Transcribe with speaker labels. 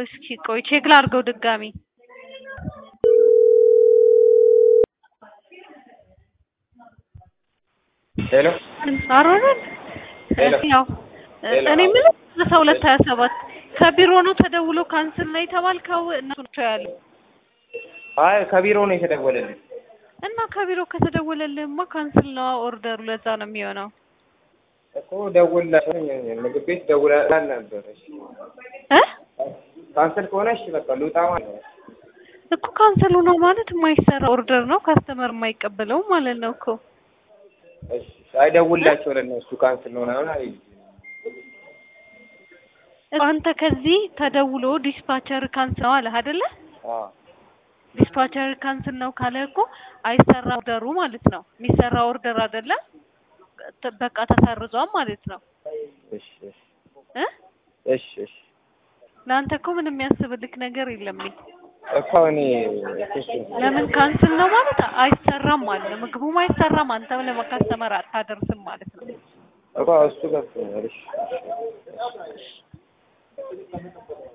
Speaker 1: እስኪ ቆይ ቼክ ላድርገው ድጋሚ
Speaker 2: ሄሎ
Speaker 1: አሮንን
Speaker 2: ሄሎ
Speaker 1: ያው
Speaker 2: ሄሎ።
Speaker 1: እኔ የምልህ አስራ ሁለት ሀያ ሰባት ከቢሮ ነው ተደውሎ ካንስል ነው የተባልከው እነሱ ናቸው ያሉ
Speaker 2: አይ ከቢሮ ነው የተደወለልኝ።
Speaker 1: እና ከቢሮ ከተደወለልህማ ካንስል ነው ኦርደሩ ለዛ ነው የሚሆነው
Speaker 2: እኮ ደውላቸው ምግብ ቤት ደውላል ነበር። እሺ
Speaker 1: እ
Speaker 2: ካንሰል ከሆነ እሺ በቃ ልውጣ ማለት ነው።
Speaker 1: እኮ ካንስሉ ነው ማለት የማይሰራ ኦርደር ነው ካስተመር የማይቀበለው ማለት ነው እኮ
Speaker 2: እሺ አይ ደውላቸው ለእነሱ ካንስል ነው ምናምን አለኝ።
Speaker 1: አንተ ከዚህ ተደውሎ ዲስፓቸር ካንስል ነው አለህ አይደለ
Speaker 2: አዎ
Speaker 1: ዲስፓቸር ካንስል ነው ካለ እኮ አይሰራ ኦርደሩ ማለት ነው የሚሰራ ኦርደር አይደለም ተ- በቃ ተሰርዟል ማለት ነው
Speaker 2: እሺ እሺ
Speaker 1: እ
Speaker 2: እሺ እሺ
Speaker 1: ለአንተ እኮ ምንም የሚያስብልክ ነገር የለም እኔ
Speaker 2: እኮ እኔ እሺ
Speaker 1: ለምን ካንስል ነው ማለት አይሰራም ማለት ነው ምግቡም አይሰራም አንተም ለመካስተመር አታደርስም ማለት ነው
Speaker 2: እኮ እሱ ገብቶኛል። እሺ እሺ